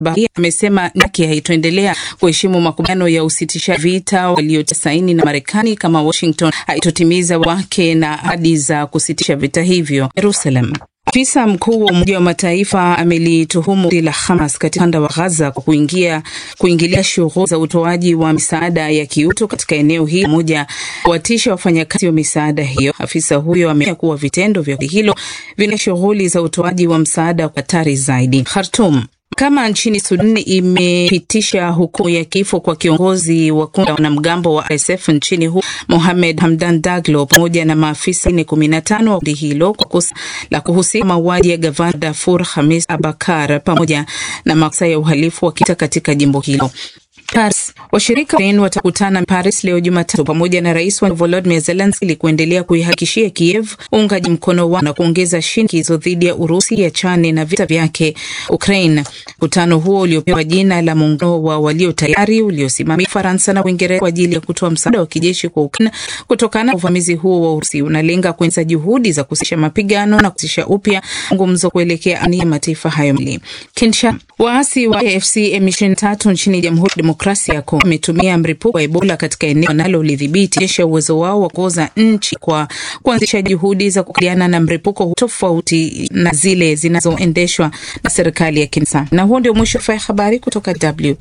Bahia amesema nchi haitoendelea kuheshimu makubaliano ya usitisha vita waliotia saini na Marekani kama Washington haitotimiza wake na ahadi za kusitisha vita hivyo. Jerusalem. Afisa mkuu wa Umoja wa Mataifa amelituhumu kundi la Hamas katika ukanda wa Gaza kwa kuingia kuingilia shughuli za utoaji wa misaada ya kiutu katika eneo hili pamoja kuwatisha wafanyakazi wa misaada hiyo. Afisa huyo ameonya kuwa vitendo vya kundi hilo vina shughuli za utoaji wa msaada kwa hatari zaidi. Khartoum. Kama nchini Sudan imepitisha hukumu ya kifo kwa kiongozi wa kundi la wanamgambo wa RSF nchini humo Mohamed Hamdan Daglo pamoja na maafisa wengine kumi na tano wa kundi hilo kwa kosa la kuhusika mauaji ya gavana Darfur Hamis Abakar pamoja na makosa ya uhalifu wa kivita katika jimbo hilo. Paris. Washirika wa watakutana Paris leo Jumatatu pamoja na rais wa Volodymyr Zelensky ili kuendelea kuihakikishia Kiev uungaji mkono wao na kuongeza shinikizo dhidi ya Urusi yachane na vita vyake Ukraine. Mkutano huo uliopewa jina la muungano wa walio tayari uliosimamia Ufaransa na Uingereza kwa ajili ya kutoa msaada wa kijeshi kwa Ukraine kutokana na uvamizi huo wa Urusi unalenga kuenza juhudi za kusitisha mapigano na kuanzisha upya mazungumzo kuelekea amani ya mataifa hayo mbili. Kinshasa. Waasi wa AFC M23 nchini Jamhuri ya Demokrasia ya Kongo wametumia mlipuko wa Ebola katika eneo wanalolidhibiti onyesha uwezo wao wa kuoza nchi kwa kuanzisha juhudi za kukabiliana na mlipuko tofauti na zile zinazoendeshwa na serikali ya Kinshasa. Na huo ndio mwisho wa habari kutoka W.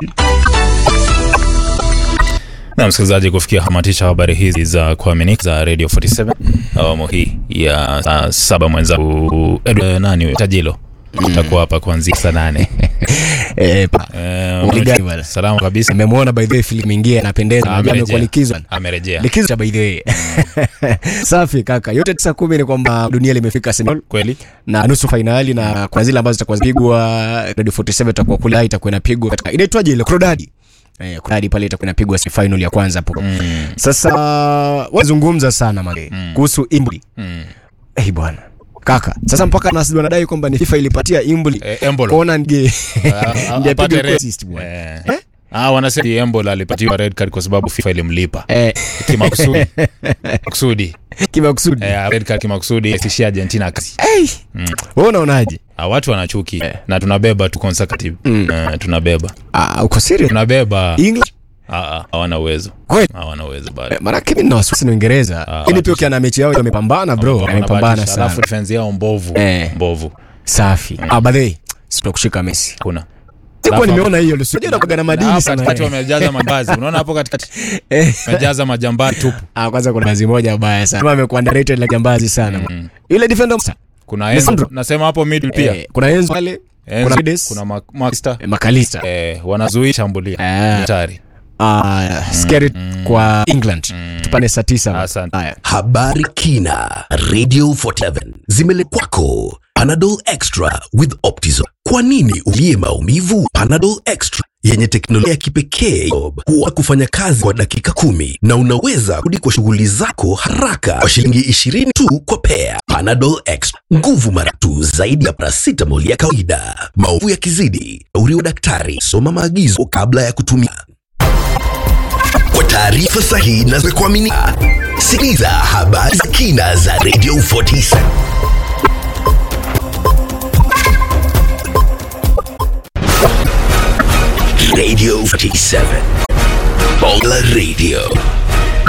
Na msikilizaji, kufikia hamatisha habari hizi za kuaminika za Radio 47 awamu hii ya saa saba, mwenzangu Edward nani Tajilo utakuwa hapa kuanzia saa nane. Eh, pa. Eh, Uligani bwana. salama kabisa, Nimemwona by the way Philip Mingia anapendeza. Najua Amerejea. amekuwa likizo. amerejea Likizo cha by the way. Safi kaka. Yote tisa kumi ni kwamba dunia limefika semi kweli. na nusu fainali na kuna zile ambazo zitakuwa zipigwa Radio 47 itakuwa kule itakuwa inapigwa katika inaitwaje ile Crodadi. Eh, Crodadi pale itakuwa inapigwa semi final ya kwanza hapo. Mm, Sasa wazungumza sana mage kuhusu Imbuli. mm. Eh bwana. Kaka, sasa mpaka nasi wanadai kwamba ni FIFA ilipatia Imbuli Eh, Embolo kuona nge Ah, ah, ndiye apate apige red. assist bwana. Eh. Eh? Ah, wanasema Embolo alipatiwa red card kwa sababu FIFA ilimlipa Eh, kimakusudi makusudi kimakusudi. eh, red card kimakusudi isishia Argentina kasi. Hey, wewe unaonaje? Ah, watu wanachuki na tunabeba tu consecutive eh, tunabeba Ah, uko serious? tunabeba English? Ah, ah, hawana uwezo Kweli? hawana uwezo bado Maanake mimi nina wasiwasi na Uingereza. Ah, Lakini pia ukiana mechi yao wamepambana bro, wamepambana Wanabahatisha, sana. alafu defense yao mbovu Eh. mbovu Safi. Ah, by the way, sitakushika Messi. kuna Sikuwa Alafu- nimeona hiyo, sio unakuwa na madini hapo sana. katikati eh. wamejaza majambazi unaona hapo katikati Eh. wamejaza majambazi tupu Ah, kwanza kuna bazi moja baya sana. Kama amekuwa underrated la jambazi sana. Ile defender kuna Enzo Lisandro. nasema hapo middle pia eh, kuna Enzo pale, Enzo, kuna Mendes, kuna Ma- Maxter eh, Makalista. eh, wanazuia shambulia Ah. hatari Ah, scary kwa England. Tupane saa 9. Asante. Haya. Habari kina Radio 47 zimele kwako. Panadol Extra with Optizol. Kwa nini ulie maumivu? Panadol Extra yenye teknolojia ya kipekee huwa kufanya kazi kwa dakika kumi na unaweza kurudi kwa shughuli zako haraka kwa shilingi 20 tu kwa pea. Panadol Extra, nguvu mara tu zaidi ya paracetamol ya kawaida. Maumivu yakizidi, shauri wa daktari. Soma maagizo kabla ya kutumia. Kwa taarifa sahihi na za kuaminika, sikiliza habari za kina za Radio 47. Radio 47. Bonga Radio.